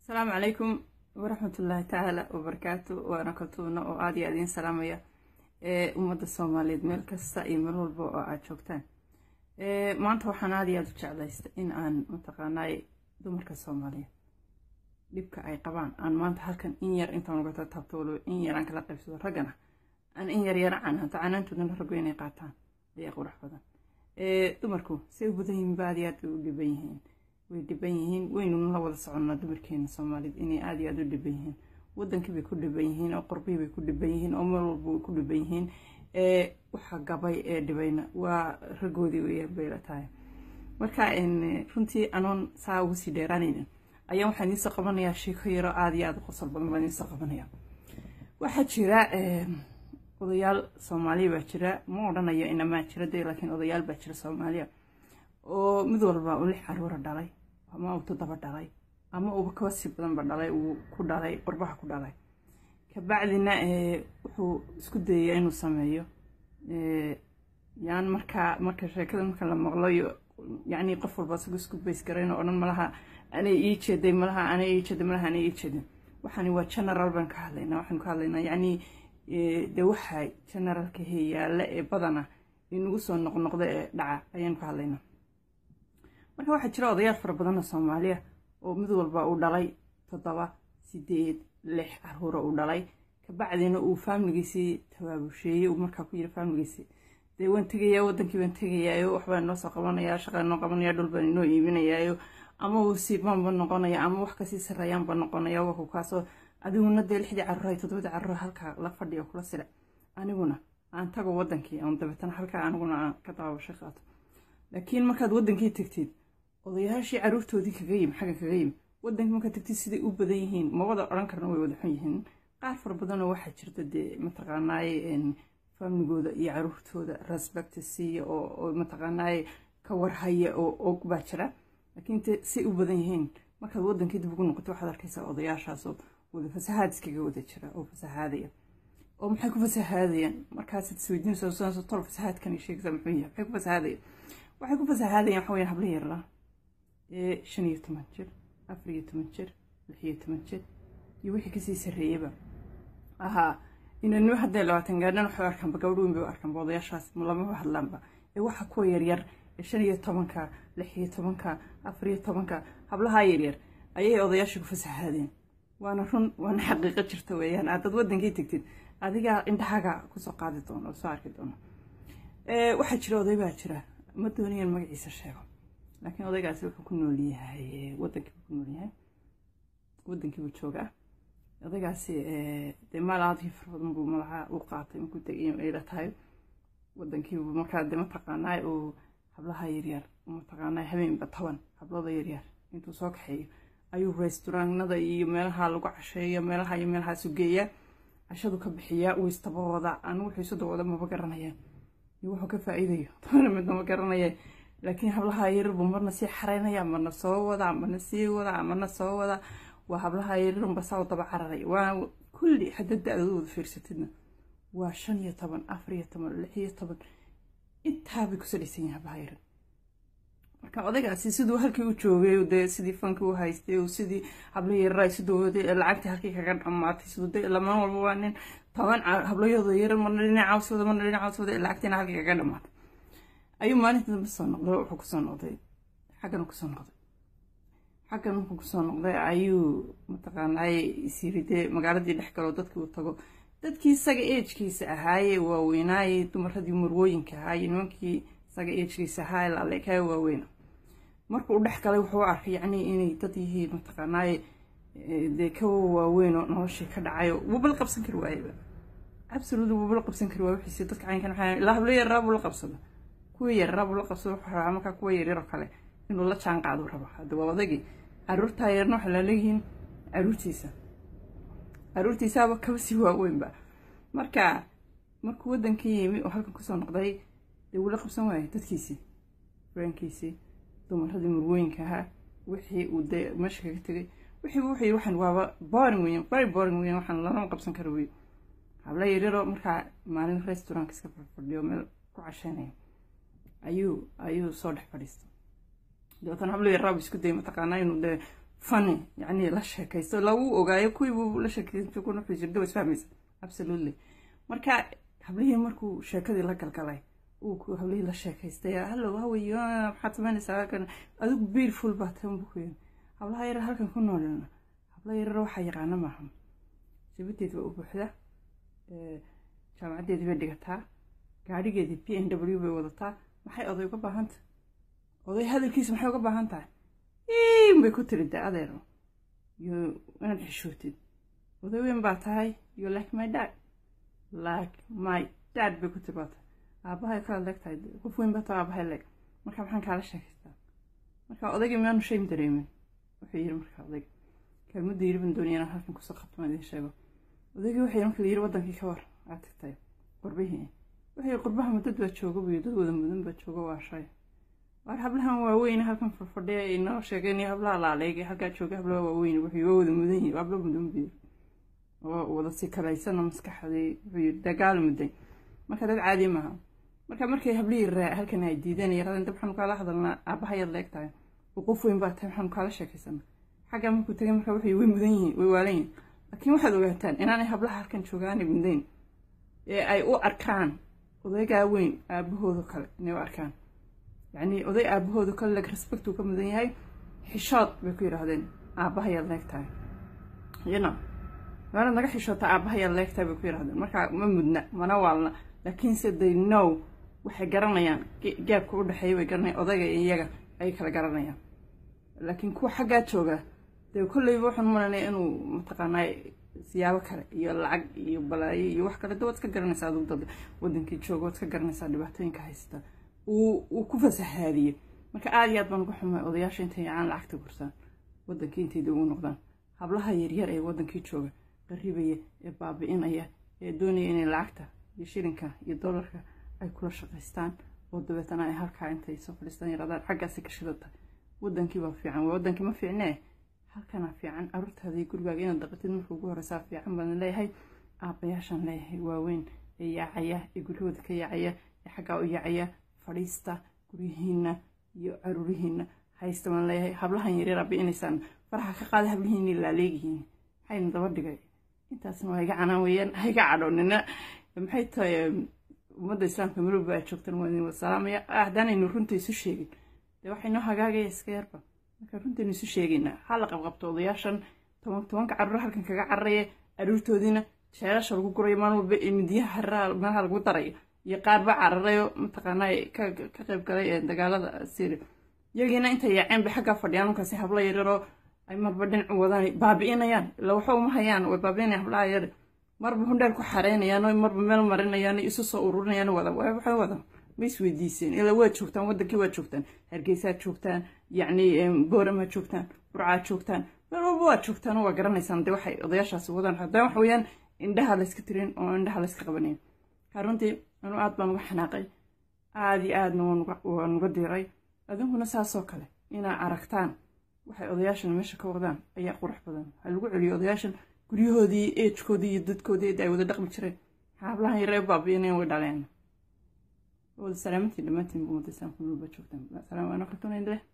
asalaamu calaykum waraxmatullaahi tacaala wabarakaatu waana kaltuuna oo aada iyo aad idiin salaamaya ee ummadda soomaaliyeed meel kasta iyo meel walba oo aad joogtaan maanta waxaan aada iyo aada u jeclaysta in aan mataqaanaay dumarka soomaaliyeed dhibka ay qabaan aan maanta halkan in yar intaan uga taabto waliba in yar aan kala qaybsado raggana aan in yar yara canaanto canaantoodana raggu inay qaataan ayaa qurux badan dumarku say u badan yihiin ba aada iyo aad bay u dhiban yihiin way dhiban yihiin waynuna la wada soconnaa dumarkeena soomaaliyed inay aada iyo aada u dhiban yihiin wadankii bay ku dhiban yihiin oo qorbihii bay ku dhiban yihiin oo meel walba way ku dhiban yihiin waxa gabay ee dhibayna waa raggoodii weyaan bay la tahay marka runtii anoon saa ugu sii dheeraanaynin ayaa waxaan idiinsoo qabanayaa sheeko yaro aada iyo aada u qosol badan baan idiinsoo qabanaya waxaa jira odayaal soomaaliya baa jira ma odhanayo inamaa jira de laakiin odayaal baa jira soomaaliya oo mid walba uu lix caruura dhalay ama uu toddoba dhalay ama uuba kaba sii badanba dhalay uu ku dhalay qurbaha ku dhalay kabacdina wuxuu isku dayayaa inuu sameeyo yaan markaa marka sheekada marka la maqlayo yacni qof walba isagu isku bays garayn oo odhan malaha anay ii jeeday malaha anay ii jeeday malaha anay ii jeedin waxaani waa general baan ka hadlaynaa waxaanu ka hadlaynaa yacni dee waxa generalka heyaalla ee badana inagu soo noqnoqda ee dhaca ayaanu ka hadlaynaa marka waxaa jira odayaal fara badanoo soomaaliya oo mid walba uu dhalay toddoba sideed lix caruura uu dhalay kabacdina uu faamiligiisii tabaabusheeyey uu markaa ku yiri faamiligiisii dee waan tegayaa wadankii baan tegayaayo waxbaan inoo soo qabanayaa shaqaan inoo qabanaya dhul baan inoo iibinayaayo ama uu siibaanba noqonaya ama wax kasii sarreeyaanba noqonaya waku kaasoo adiguna dee lixdii caruura toddobadii caruura halkaa la fadhiyo kula sile aniguna aan tago wadankii aan dabeetana halkaa aniguna aan ka dabaabasho qaato laakiin markaad wadankii tegtid odayaashii caruurtoodii kaga yimi xagga kaga yimi wadankii markaad tegtid siday u badan yihiin ma wada odhan karna way wada xun yihiin qaar fara badanoo waxaa jirta dee mataqaanaaye faamligooda iyo caruurtooda respect siiya oo mataqaanaaye ka warhaya oo og baa jira laakiin te say u badan yihiin markaad wadankii dib ugu noqoto waxaad arkaysaa odayaashaasoo wada fasahaad iskaga wada jira oo fasahaadaya oo maxay ku fasahaadayaan markaasaad isweydiinayso tol fasahaadkan sheegaysaa muxuu yahay maxay ku fasahaadayaan waxay ku fasahaadayaan waxa weyaan habla yarla ee shan iyo toban jir afar iyo toban jir lix iyo toban jir iyo wixii kasii sarreeyaba ahaa inanimo haddee labaatan gaadhan waxay arkaanba gabadh weyn bay u arkaanba odayaashaas lamaba hadlaanba ee waxa kuwa yaryar ee shan iyo tobanka lix iyo tobanka afar iyo tobanka hablahaa yaryar ayay odayaasha ku fasahaadeen waana run waana xaqiiqo jirta weeyaan aadad wadankii tegtid adigaa indhahaga kusoo qaadi doono oo soo arki doono waxaa jira oday baa jira ma doonayaan magaciisa sheego laakiin odaygaasi wuxuu ku nool yahay wadankiibuu ku nool yahay wadankiibuu joogaa odaygaasi dee maal aadkii fara badan buu madaxa u qaatay markuu tegay ayla tahay wadankiibuu markaa dee mataqaanaay uu hablaha yaryar mataqaanaay habeenba toban hablada yaryar intuu soo kaxeeyo ayuu resturaanada iyo meelaha lagu casheeyo meelaha iyo meelahaasu geeyaa cashadu ka bixiyaa uu istaba wada anigu wuxuu isu dawada maba garanayaan iyo wuxuu ka faa'iidayo toona midna ma garanaya laakiin hablaha yaryar buu marna sii xaraynaya marna soo wadaa marna sii wadaa marna soo wadaa waa hablaha yaryarunba saa u daba cararaya waa kulli haddaad da-dooda wada fiirsatidna waa shan iyo toban afar iyo toban lix iyo toban intaabay ku salaysan yihin hablaha yaryar marka odaygaasi siduu halkii u joogay dee sidii fankii u haystay sidii habla yaraa siduu lacagtii halkii kaga dhamaatay siduu de laman walba waa nin toban hablayooda yarar marna dhinacawsooda marna dhinacawsooda lacagtiina halkii kaga dhamaatay ayuu maalinta dambe soo noqday wuxuu kusoo noqday xaggan kusoo noqday xaggan markuu kusoo noqday ayuu mataqaanaaye isyiri dee magaaladii dhex galoo dadkii uu tago dadkii isaga eejkiisa ahaaye waaweynaaye dumaradii marwooyinka ahaaye nimankii isaga eejkiisa ahaa laaleekaayo waaweyna markuu u dhex galay wuxuu arkay yacni inay dad yihiin mataqaanaaye dee ka waaweyn oo noloshii ka dhacayo wubala qabsan kari waayeba absolutely wubala qabsan kari waay wixiisi dadka caynkan waxaa ilaa hablo yaraa buu la qabsada kuwa yaraa buu la qabsada wuxuu rabaa markaa kuwa yaryaroo kale inuu la jaan qaado raba hadda waa odagii caruurtaa yarna waxay laaleeyihiin caruurtiisa caruurtiisaaba kaba sii waaweynba marka markuu wadankii yimi oo halkan kusoo noqday dee wuu la qabsan waayay dadkiisii furaankiisii dumaradii murwooyinka ahaa wixii uu dee meesha kaga tegay wixii wuxuu waxaan waaba boring weyan very boring weyan waxaan lalama qabsan kara wey habla yaryaroo markaa maalin restaurantka iska fadhiyo meel ku casheynaya ayuu ayuu soo dhex fadhiistay dabeetana habla yaraabu isku dayay mataqaanaa inuu dee funny yacni la sheekaysto lagu ogaayo kuwii buu la sheekaysto kuna xujirda was fahmaysa absolutely marka hablihii markuu sheekadii la galgalay uu ku hablihii la sheekaystay hallow hawayo maxaad samaynaysaa halkan adigu beautiful baa tan buu ku yiri hablaha yarar halkan ku noolina habla yarar waxaa yaqaana maaha jabadeed waa u buuxda jaamacaddeedii bay dhigataa gaadhigeedii p n w bay wadataa maxay oday uga baahan tahay oday hadalkiisa maxay uga baahan tahay in bay ku tiri da adeero yo inaad xishootid oday weyn baa tahay you like my dad like my dad bay ku tiri baa tahay aabahay kala leeg tahay qof weyn baa tahay aabahay leeg marka maxaan kaala sheekaystaa marka odaygii miyaanu shame dareemin wuxuu yiri marka odayga kelmadda yiri baan doonaya inaan halkan kusoo qabto maan idiin sheego odaygii wuxuu yiri marka la yiri wadankii ka war aad tagtay qurbihii wuxuu yiri qurbaha dad baa jooga buyo dad wada mudan baa jooga waa shay waar hablahan waaweyn halkan fadfadhiya inoo sheegeen hablaha laaleegay halkaa jooga hablaha waaweyn wuxuu waa wada mudan yihin habla mudan buyo oo wada si kalaysana maskaxdii wuxuu yiri dagaal muday marka dad caadi maaha marka markay hablihii raa halkan ay diideen yaradeen dab waxaanu kaala hadalnaa aabahayaad leeg tahay oo qof weyn baa tahay waxaanu kaala sheekaysana xaggaa markuu tagay marka wuxuu way mudan yihiin way waalan yihin laakiin waxaad ogaataan inaanay hablaha halkan joogaanay mudayn ee ay u arkaan odaygaa weyn aabahooda kale inay u arkaan yacni oday aabahooda kale leg respect uu ka mudan yahay xishood bay ku yidhaahdeen aabahayaad leeg tahay yno meelad naga xishoota aabahayaad leeg tahay bay ku yidhahdeen marka ma mudna mana waalna laakiinse they know waxay garanayaan gaabka u dhexeeya bay garanayaan odayga iyo iyaga ayay kala garanayaan laakiin kuwa xaggaa jooga dee kolleyba waxaan malanaya inuu mataqaanaa siyaabo kale iyo lacag iyo balaayo iyo wax kale de waad iska garanaysaa adigu dad wadankii jooga waad iska garanaysaa dhibaatooyinka haysta uu uu ku fasahaadiyey marka aada iyo aad baan uga xumay odayaasha intay yacaan lacagta gursaan wadankii intay dib ugu noqdaan hablaha yaryar ee wadankii jooga qarribaya ee baabi'inaya ee doonaya inay lacagta iyo shilinka iyo dollarka ay kula shaqaystaan oo dabeetana ay halkaa intay soo fadhiistaan yaraadaan xaggaasi ka shidata wadankii baa fiican waa wadankii ma fiicnee halkanaa fiican caruurtaada iyo gurigaaga inaad daqatid marka ugu horeysaa fiican baan leeyahay aabayaashaan leeyahay waaweyn ee yaacaya ee guryahooda ka yaacaya ee xaggaa u yaacaya fadhiista guryihiina iyo caruurihiina haysta baan leeyahay hablahan yaryar abiinaysaan faraha ka qaada hablihiinii laaleegihiin maxayna daba dhigay intaasna waa iga canaan weeyaan ha iga cadhoonina maxay tahay ummadda islaamka marooba aad joogtan waa idin wasalaamaya haddaanaynu runta isu sheegin dee waxay noo hagaagaya iska yarba marka runtaynu isu sheegaynaa ha la qabqabto odayaashan toban tobanka carruur halkan kaga cararaya aruurtoodiina jeelasha lagu gurayo maalin walba ee midiyaha hariraha meelaha lagu darayo iyo qaar ba cararayo mataqaanaa ka ka qayb galay ee dagaalada syria iyagiina intay yaaceen bay xaggaa fadhiyaan markaasi habla yaryaroo ay marba dhinacu wadaan baabi'inayaan ila waxa uma hayaan way baabi'inayaan hablaha yar marba hundheer ku xareynayaan oo marba meel marinayaan isu soo ururinayaan wada waxay wada ma isweydiiseen ilaa waad joogtaan wadankii waad joogtaan hargeysaad joogtaan yacni booramaad joogtaan burcaad joogtaan meel walba waad joogtaan oo waa garanaysaan dee waxay odayaashaasi wadaan haddana waxa weeyaan indhaha layska tirin oo indhaha layska qabanayn ka runtii anu aad baan uga xanaaqay aada iyo aadna waan uga diiray adinkuna saasoo kale inaa aragtaan waxay odayaashan meesha ka wadaan ayaa qurux badan waxaa lagu celiyo odayaashan guryahoodii eejkoodii iyo dadkoodii ay wada dhaqmi jireen xaablahan yaree baabiinayan way dhaleen wada salaamantiin dhammaantiin bumada islaamka nolba joogtaan salaam waana qartoonayndale